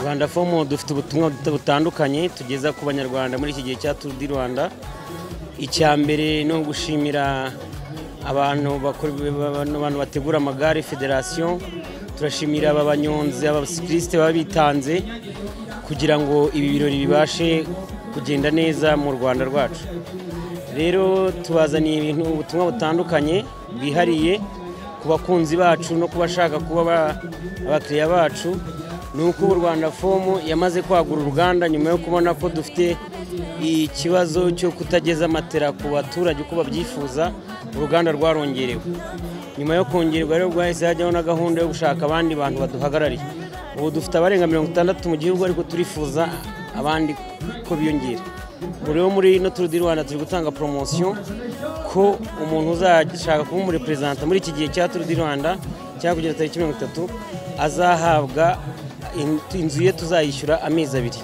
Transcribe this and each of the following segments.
rwanda fomu dufite ubutumwa butandukanye tugeza ku banyarwanda muri iki gihe cya turu di rwanda icya mbere ni ugushimira abantu bakora abantu bategura amagare federasiyo turashimira aba banyonzi abasikirisite baba bitanze kugira ngo ibi birori bibashe kugenda neza mu rwanda rwacu rero tubazaniye ibintu ubutumwa butandukanye bwihariye ku bakunzi bacu no ku bashaka kuba ba- abakiriya bacu ni uko ubu rwanda fomu yamaze kwagura uruganda nyuma yo kubona ko dufite ikibazo cyo kutageza matera ku baturage uko babyifuza uruganda rwarongerewe nyuma yo kongerwa rero rwahise hajyaho na gahunda yo gushaka abandi bantu baduhagarariye ubu dufite abarenga mirongo itandatu mu gihugu ariko turifuza abandi ko biyongera ubu rero muri ino turu di rwanda turi gutanga poromosiyo ko umuntu uzashaka kuba umureperezanta muri iki gihe cya turu di rwanda cyangwa kugera tariki mirongo itatu azahabwa in- inzu ye tuzayishyura amezi abiri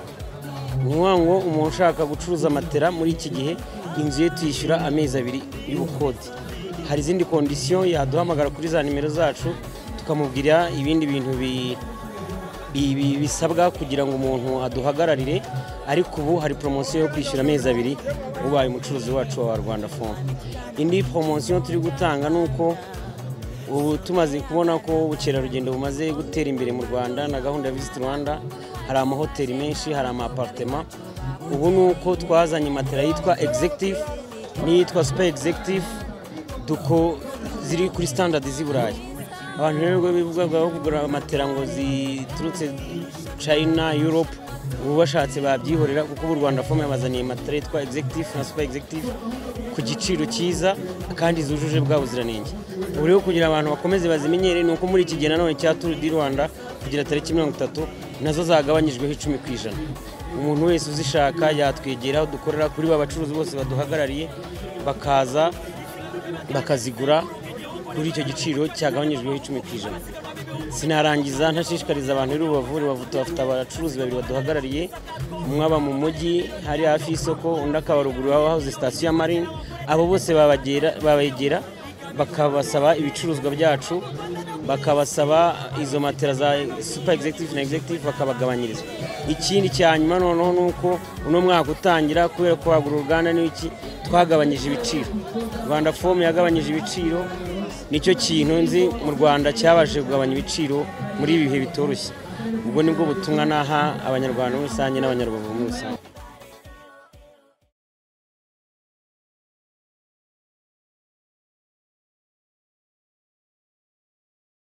ni ngombwa ngo umuntu ushaka gucuruza matera muri iki gihe inzu ye tuyishyura amezi abiri y'ubukode hari izindi kondisiyo yaduhamagara kuri za nimero zacu tukamubwira ibindi bintu bi- ibi bisabwa kugira ngo umuntu aduhagararire ariko ubu hari poromosiyo yo kwishyura amezi abiri ubaye umucuruzi wacu wa rwanda fomu indi poromosiyo turi gutanga ni uko ubu tumaze kubona ko ubukerarugendo bumaze gutera imbere mu rwanda na gahunda ya visiti rwanda hari amahoteli menshi hari amaparitema ubu ni uko twazanye matera yitwa egizegitifu n'iyitwa supa egizegitifu duko ziri kuri standard z'i burayi abantu rero ubwo bivugagaho kugura matera ngo ziturutse china europe ubu bashatse babyihorera kuko ubu rwanda fomu yabazaniye matera yitwa executive na super executive ku giciro cyiza kandi zujuje bwa buziranenge ubu rero kugira abantu bakomeze bazimenyere ni uko muri iki gihe nanone cya turu di rwanda kugira tariki mirongo itatu nazo zagabanyijweho icumi ku ijana umuntu wese uzishaka yatwegera aho dukorera kuri ba bacuruzi bose baduhagarariye bakaza bakazigura kuri icyo giciro cyagabanyijweho icumi ku ijana sinarangiza ntashishikariza abantu rero bavure bavuta bafite abacuruzi babiri baduhagarariye umwe aba mu mujyi hari hafi y'isoko undi akaba ruguru aho hahoze sitasiyo ya marine abo bose babagera- babegera bakabasaba ibicuruzwa byacu bakabasaba izo matera za super executive na executive bakabagabanyiriza ikindi cya nyuma noneho ni uko uno mwaka utangira kubera ko wagura uruganda n'iki twagabanyije ibiciro rwanda fomu yagabanyije ibiciro nicyo kintu nzi mu rwanda cyabashije kugabanya ibiciro muri ibi bihe bitoroshye ubwo nibwo butumwa naha abanyarwanda muri rusange n'abanyarubavu muri rusange